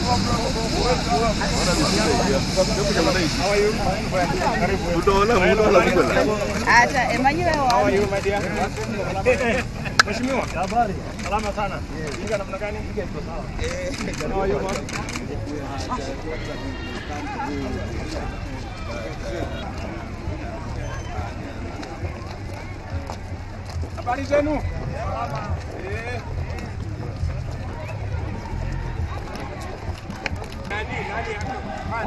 Acha emanyiwe wa Mheshimiwa. Habari. Salama sana. Kinga namna gani? How are you, man? Habari zenu? Eh. Nani, nani hapo?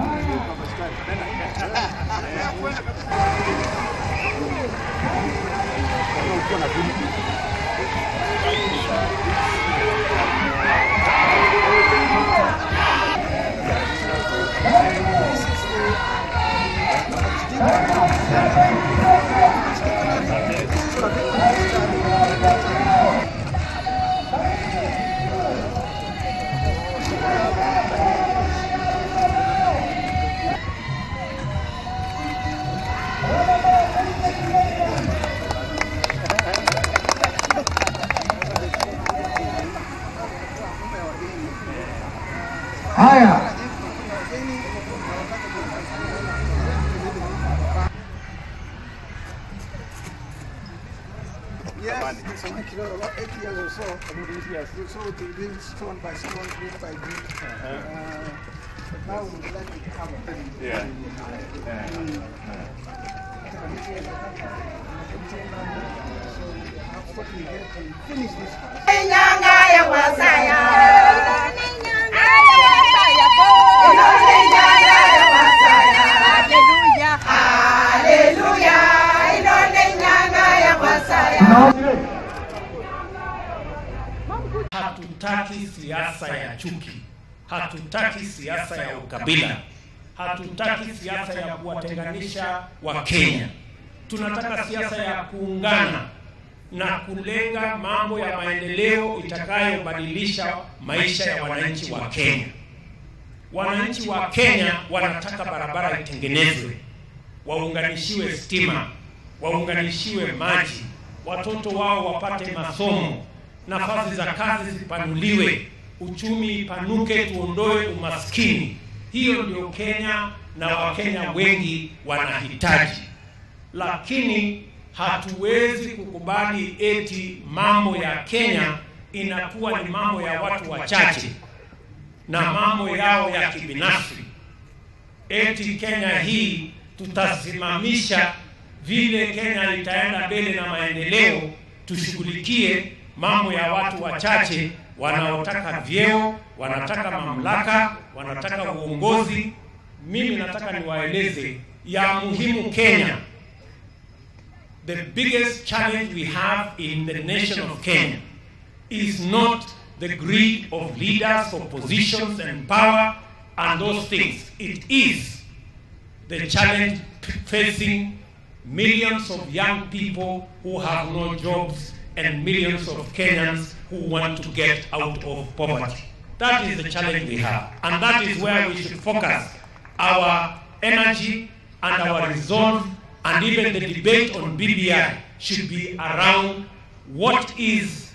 Haya, Yes, it's like, you know, about eight years or so. Yes. So it being stolen by someone, created by me. Uh, but now we would like to have a Yeah. what we get and finish this house. nyanga ya wasaya. Haleluya, ilole nyanga ya wasaya. Hatutaki siasa ya chuki, hatutaki siasa ya ukabila, hatutaki siasa ya kuwatenganisha Wakenya. Tunataka siasa ya kuungana na kulenga mambo ya maendeleo itakayobadilisha maisha ya wananchi wa Kenya. Wananchi wa Kenya wanataka barabara itengenezwe, waunganishiwe stima, waunganishiwe maji, watoto wao wapate masomo, nafasi za kazi zipanuliwe, uchumi ipanuke, tuondoe umaskini. Hiyo ndio Kenya na Wakenya wengi wanahitaji, lakini hatuwezi kukubali eti mambo ya Kenya inakuwa ni mambo ya watu wachache na mambo yao ya kibinafsi. Eti Kenya hii tutasimamisha vile Kenya itaenda mbele na maendeleo, tushughulikie mambo ya watu wachache wanaotaka vyeo, wanataka mamlaka, wanataka uongozi. Mimi nataka niwaeleze ya muhimu Kenya. The biggest challenge we have in the nation of Kenya is not the greed of leaders for positions and power and those things. It is the challenge facing millions of young people who have no jobs and millions of Kenyans who want to get out of poverty. That is the challenge we have. And that is where we should focus our energy and our resolve and even the debate on BBI should be around what is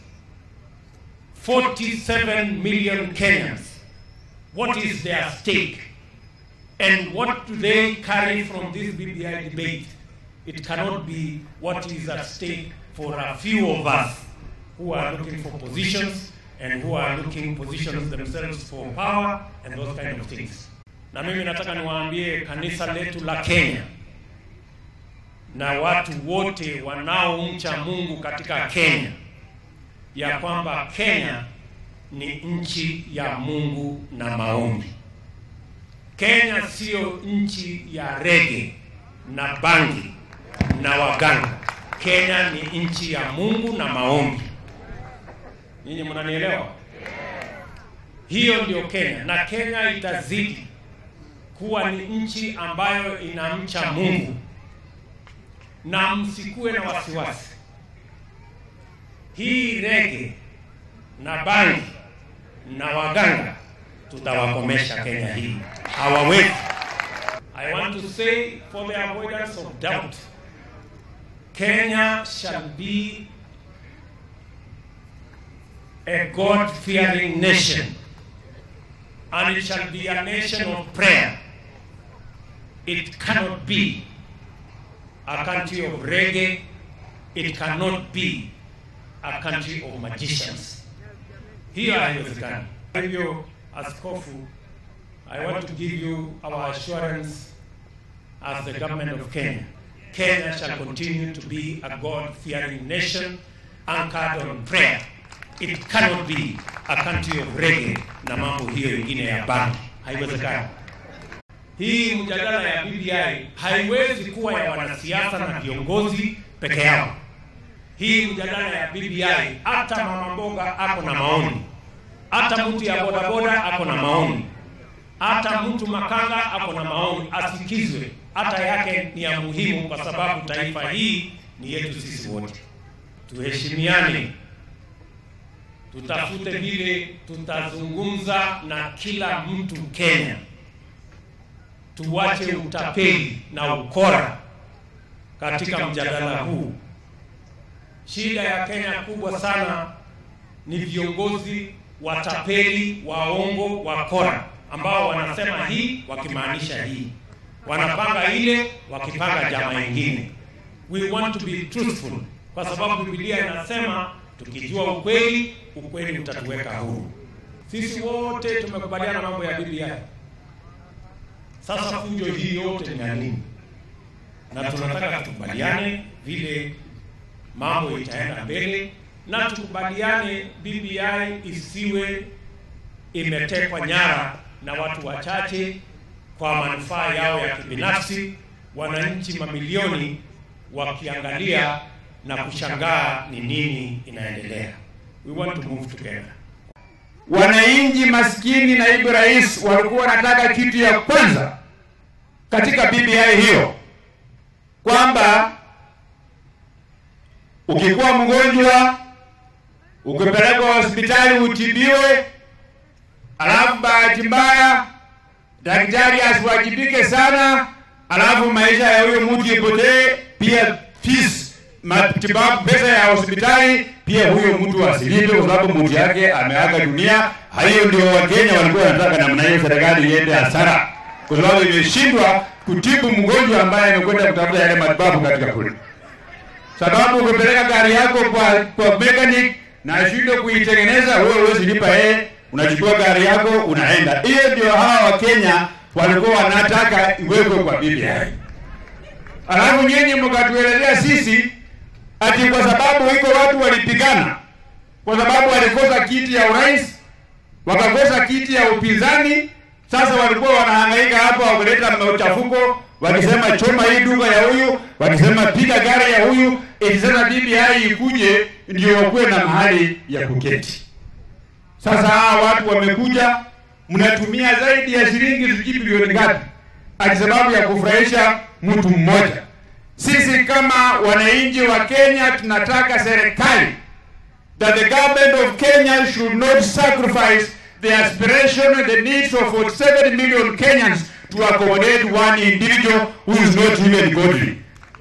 47 million Kenyans. What is their stake? And what do they carry from this BBI debate? It cannot be what is at stake for a few of us who are looking for positions and who are looking positions themselves for power and those kind of things. Na mimi nataka niwaambie kanisa letu la Kenya na watu wote wanaomcha Mungu katika Kenya ya kwamba Kenya ni nchi ya Mungu na maombi. Kenya sio nchi ya rege na bangi na waganga. Kenya ni nchi ya Mungu na maombi. Nyinyi mnanielewa? Hiyo ndio Kenya, na Kenya itazidi kuwa ni nchi ambayo inamcha Mungu, na msikuwe na wasiwasi. Hii rege na bangi na waganga tutawakomesha Kenya hii, hawawezi. I want to say for the avoidance of doubt, Kenya shall be a God-fearing nation and it shall be a nation of prayer. It cannot be a country of reggae. It cannot be a country of magicians. Hiyo haiwezekani. Kwa hivyo, askofu, I want to give you our assurance as the government of Kenya. Kenya shall continue to be a God-fearing nation anchored on prayer. It cannot be a country of reggae na mambo hiyo ingine ya bangi. Haiwezekani. Hii mjadala ya BBI haiwezi kuwa ya wanasiasa na viongozi peke yao. Hii mjadala ya BBI, hata mama mboga ako na maoni, hata mtu ya bodaboda ako na maoni, hata mtu makanga ako na maoni, asikizwe. Hata yake ni ya muhimu, kwa sababu taifa hii ni yetu sisi wote. Tuheshimiane, tutafute vile tutazungumza na kila mtu Kenya, tuwache utapeli na ukora katika mjadala huu. Shida ya Kenya kubwa sana ni viongozi watapeli, waongo, wakora ambao wanasema hii wakimaanisha hii, wanapanga ile wakipanga jama ingine. We want to be truthful, kwa sababu Biblia inasema tukijua ukweli, ukweli utatuweka huru. Sisi wote tumekubaliana mambo ya BBI. Sasa fujo hii yote ni ya nini? Na tunataka tukubaliane vile mambo itaenda mbele, na tukubaliane BBI isiwe imetekwa nyara na watu wachache kwa manufaa yao ya kibinafsi, wananchi mamilioni wakiangalia na kushangaa ni nini inaendelea. We want to move together. Wananchi maskini, naibu rais walikuwa wanataka kitu ya kwanza katika BBI hiyo kwamba ukikuwa mgonjwa ukipelekwa hospitali utibiwe, alafu bahati mbaya daktari asiwajibike sana, alafu maisha ya huyo mtu ipotee, pia fees matibabu, pesa ya hospitali pia huyo mtu asilipe, kwa sababu mtu yake ameaga dunia. Hiyo ndio Wakenya walikuwa wanataka namna hiyo, serikali iende hasara, kwa sababu imeshindwa kutibu mgonjwa ambaye amekwenda kutafuta yale matibabu katika kule sababu ukipeleka gari yako kwa kwa mechanic na ashindwe kuitengeneza, wewe huwezi lipa yeye, unachukua gari yako unaenda. Hiyo ndio hawa Wakenya walikuwa wanataka iwekwe kwa BBI. Alafu nyinyi mkatuelezea sisi ati kwa sababu iko watu walipigana, kwa sababu walikosa kiti ya urais, wakakosa kiti ya upinzani. Sasa walikuwa wanahangaika hapa wakileta machafuko, wakisema choma hii duka ya huyu, wakisema piga gari ya huyu, eti sasa BBI ikuje ndio wakuwe na mahali ya kuketi. Sasa hawa watu wamekuja, mnatumia zaidi ya shilingi sijui bilioni ngapi, ati sababu ya kufurahisha mtu mmoja. Sisi kama wananchi wa Kenya tunataka serikali that the government of Kenya should not sacrifice the aspiration and the needs of 47 million Kenyans to accommodate one individual who is not even godly.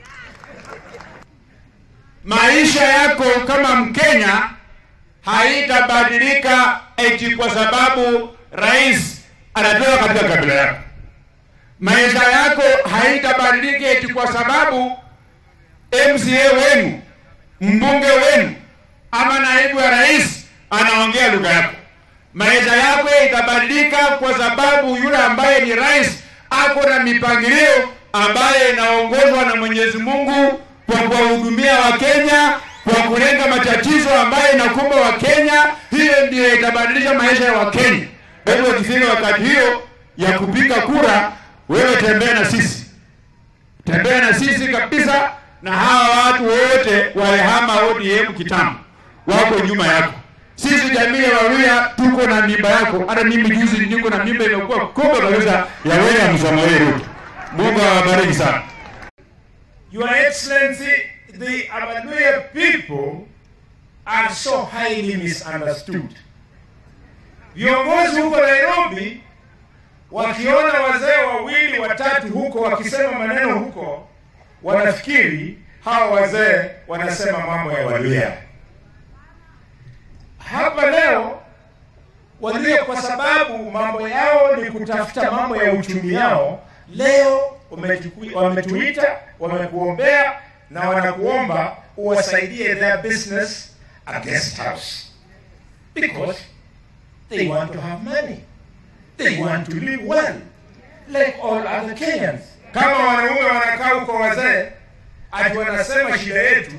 Maisha yako kama Mkenya haitabadilika eti kwa sababu rais anatoka katika kabila yako. Maisha yako haitabadilika eti kwa sababu MCA wenu, mbunge wenu ama naibu ya rais anaongea lugha yako. Maisha yako itabadilika kwa sababu yule ambaye ni rais ako na mipangilio ambaye inaongozwa na Mwenyezi Mungu kwa kuwahudumia Wakenya, kwa kulenga matatizo ambayo inakumba Wakenya. Hiyo ndiyo itabadilisha maisha ya Wakenya. Kwa hivyo ikifika wakati hiyo ya kupiga kura, wewe tembea na sisi, tembea na sisi kabisa, na hawa watu wote walihama ODM kitambo, wako nyuma yako. Sisi jamii ya Waluya tuko na mimba yako. Hata mimi juzi niko na mimba imekuwa kubwa kabisa ya William Samoei Ruto. Mungu awabariki sana. Your Excellency, the Abaluya people are so highly misunderstood. Viongozi huko Nairobi wakiona wazee wawili watatu huko wakisema maneno huko, wanafikiri hawa wazee wanasema mambo ya Waluya. Hapa leo walio kwa sababu mambo yao ni kutafuta mambo ya uchumi yao, leo wametuku- wametuita, wamekuombea na wanakuomba uwasaidie their business a guest house because they want to have money, they want to live well like all other Kenyans. Kama wanaume wanakaa huko wazee, ati wanasema shida yetu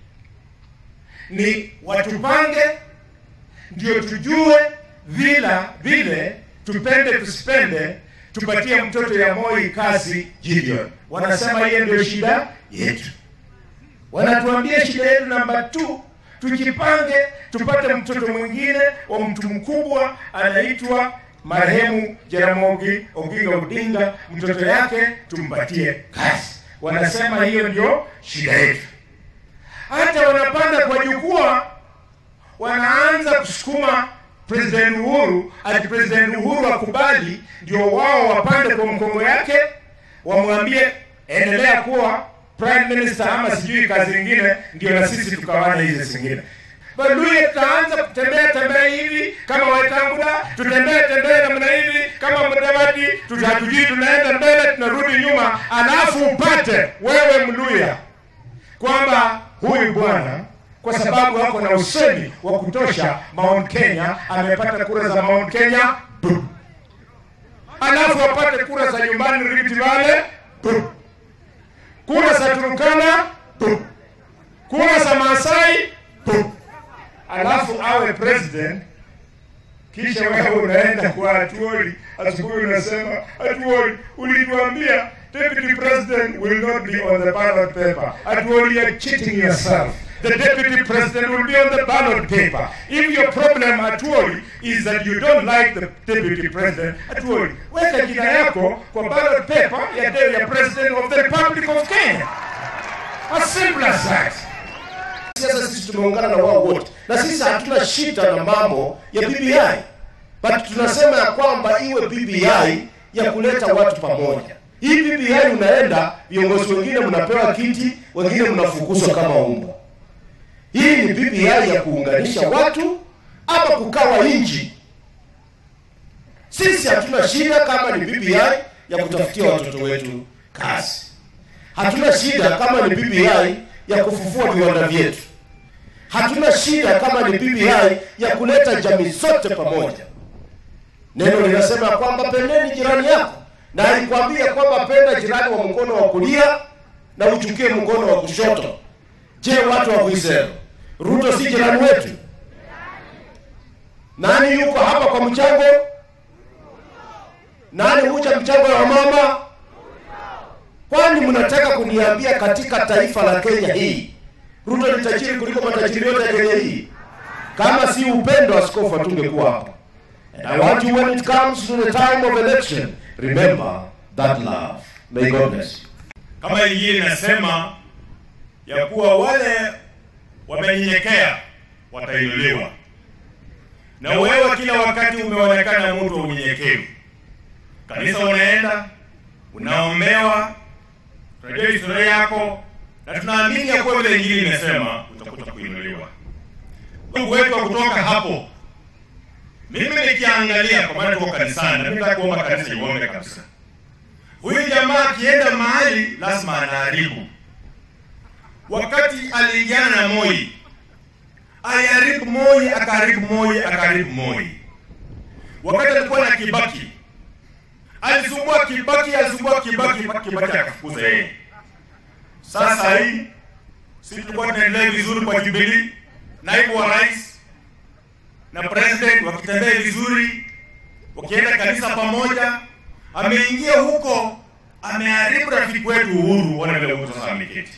ni watupange ndio tujue vila vile tupende tusipende tupatie mtoto ya Moi kazi Gideon. Wanasema hiyo ndio shida yetu. Wanatuambia shida yetu namba 2 tujipange tupate mtoto mwingine wa mtu mkubwa anaitwa marehemu Jaramogi Oginga Odinga, mtoto yake tumpatie kazi. Wanasema hiyo ndio shida yetu. Hata wanapanda kwa jukwaa wanaanza kusukuma President Uhuru ati President Uhuru akubali, ndio wao wapande kwa mkongo yake, wamwambie endelea kuwa prime minister ama sijui kazi nyingine, ndio na sisi tukawane hizi zingine. Baluye tutaanza kutembea tembea hivi kama Wetangula, tutembee tembee namna hivi kama Mudavadi, tutatujui tunaenda mbele tunarudi nyuma, alafu upate wewe Mluya kwamba huyu bwana kwa sababu ako na usemi wa kutosha Mount Kenya amepata kura za Mount Kenya bu. alafu apate kura za nyumbani Rift Valley bu. kura za Turkana bu. kura za Masai bu. alafu awe president kisha wewe unaenda kwa Atuoli asubuhi unasema Atuoli, ulituambia deputy president will not be on the ballot paper. Atuoli, you're cheating yourself. The deputy president will be on the ballot paper. If your problem Atuoli is that you don't like the deputy president, Atuoli, weka jina yako kwa ballot paper ya de- ya president of the Republic of Kenya. As simple as that. siasa sisi tumeungana na wao wote, na sisi hatuna shida na mambo ya BBI, but tunasema ya kwamba iwe BBI ya kuleta watu pamoja. Hii BBI unaenda, viongozi wengine mnapewa kiti, wengine mnafukuzwa kama umbwa. Hii ni BBI ya kuunganisha watu ama kukawa nchi. Sisi hatuna shida kama ni BBI ya kutafutia watoto wetu kazi. Hatuna shida kama ni BBI ya kufufua viwanda vyetu. Hatuna shida kama ni BBI ya kuleta jamii zote pamoja. Neno linasema ya kwamba pendeni jirani yako, na alikwambia kwamba penda jirani wa mkono wa kulia na uchukie mkono wa kushoto. Je, watu wa Kuisero, Ruto si jirani wetu? Nani yuko hapa kwa mchango? Nani huja mchango wa mama? Kwani mnataka kuniambia katika taifa la Kenya hii Ruto ni tajiri kuliko matajiri yote ya Kenya hii? Kama si upendo, askofu atungekuwa hapa. And I want you when it comes to the time of election, remember that love. May God bless you. kama Injili inasema ya kuwa wale wamenyenyekea watainuliwa, na wewe kila wakati umeonekana mtu wa unyenyekevu. Kanisa unaenda unaombewa, tunajua historia yako, na tunaamini ya kuwa vile Injili imesema utakuta kuinuliwa. Mungu wetu wa kutoka hapo, mimi nikiangalia, kwa maana tuko kanisani, na mimi nataka kuomba kanisa iombe kabisa Huyu jamaa akienda mahali lazima anaharibu. Wakati aliingiana na Moi, aliharibu Moi, akaharibu Moi, akaharibu Moi. Wakati alikuwa na Kibaki, alisumbua Kibaki, alisumbua Kibaki, Kibaki akafukuza yeye. Sasa hii sisi tulikuwa tunaendelea vizuri kwa Jubilee, naibu wa rais na president wakitembea vizuri, wakienda kanisa pamoja ameingia huko ameharibu rafiki wetu Uhuru. Ona vile Uhuru sasa ameketi,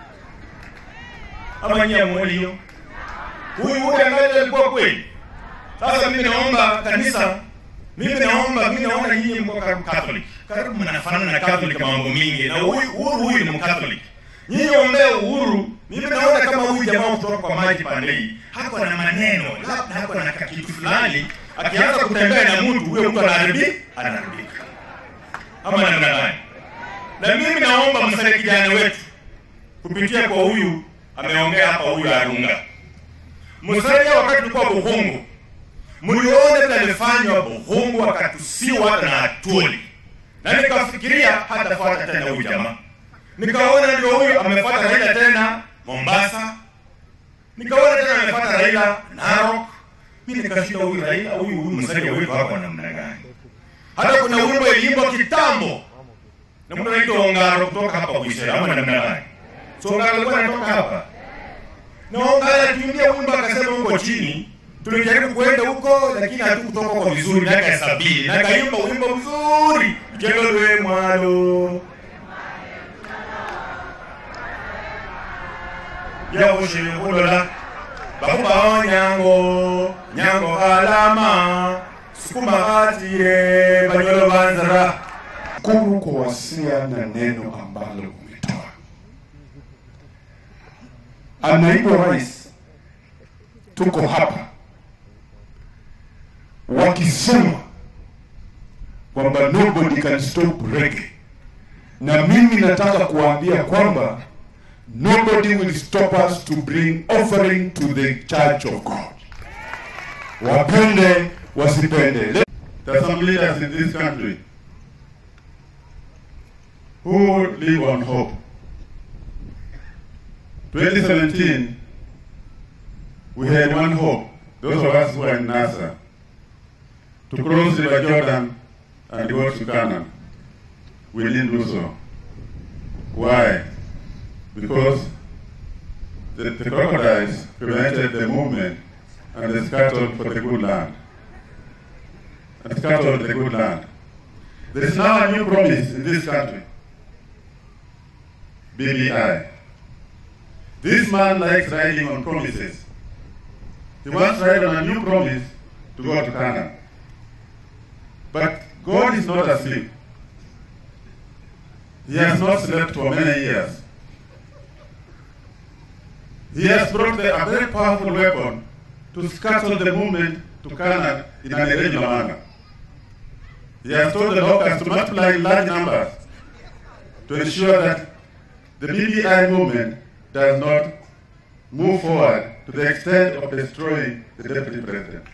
ama nyie hamuoni hiyo? Huyu Uhuru angalia alikuwa kweli. Sasa mimi naomba kanisa, mimi naomba, mimi naona nyinyi mko karibu Catholic, karibu mnafanana na Catholic mambo mingi, na huyu Uhuru huyu ni Mcatholic. Nyinyi ombea Uhuru. Mimi naona kama huyu jamaa kutoka kwa maji pande hii hako na maneno, labda hako na kitu fulani, akianza kutembea na mtu huyo, mtu anaharibika, anaharibika ama namna gani? Na mimi naomba msaidie kijana wetu kupitia kwa huyu ameongea hapa, huyu Arunga msaidie. Wakati tulikuwa Bukungu, mlione vile alifanywa Buhungu, akatusiwa hata na Atuli, na nikafikiria hatafuata tena huyu jamaa. Nikaona ndio huyu amefuata Raila tena Mombasa, nikaona tena amefuata Raila Narok. Mimi nikashinda huyu Raila, huyu huyu msanii huyu wako namna gani? Hata kuna wimbo iliimbwa kitambo na mtu anaitwa Ongaro kutoka hapa Buisera ama namna gani? So Ongaro alikuwa anatoka hapa na Ongaro alikimbia wimbo akasema huko chini tulijaribu kwenda huko lakini hatukutoka kwa vizuri miaka ya sabini na kaimba wimbo mzuri kelolwe mwalo yaushiulola bakubao nyango nyango alama sukuma atire banyolo banzara Shukuru kwa wasia na neno ambalo umetoa. Naibu Rais, tuko hapa wakisema kwamba nobody can stop reggae, na mimi nataka kuwaambia kwamba nobody will stop us to bring offering to the church of God. Wapende wasipende. There are some leaders in this country who live on hope. 2017, we had one hope, those of us who are in NASA, to cross River Jordan and go to Canaan. We didn't do so. Why? Because the, the crocodiles prevented the movement and they scattered for the good land. And scattered the good land. There is now a new promise in this country. BBI. This man likes riding on promises. He wants to ride on a new promise to go to Canaan. But God is not asleep. He has not slept for many years. He has brought the, a very powerful weapon to scuttle the movement to Canaan in an irregular manner. He has told the locusts to multiply in large numbers to ensure that the BBI movement does not move forward to the extent of destroying the deputy president.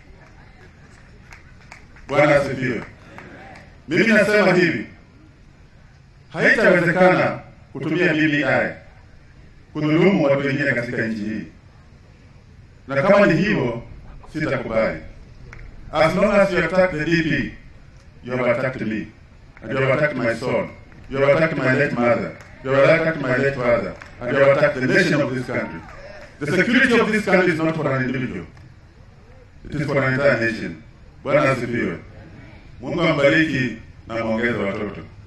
Bwana asifiwe. Mimi nasema hivi, haitawezekana kutumia BBI kudhulumu watu wengine katika nchi hii, na kama ni hivyo, sitakubali. As long as you attack the DP, you have attacked me, and you have attacked my son, you have attacked my late mother, you have attacked my late father, and you have attacked the nation of this country. The security of this country is not for an individual. It is for an entire nation. Bwana asifiwe. Mungu ambariki na mwongeze watoto.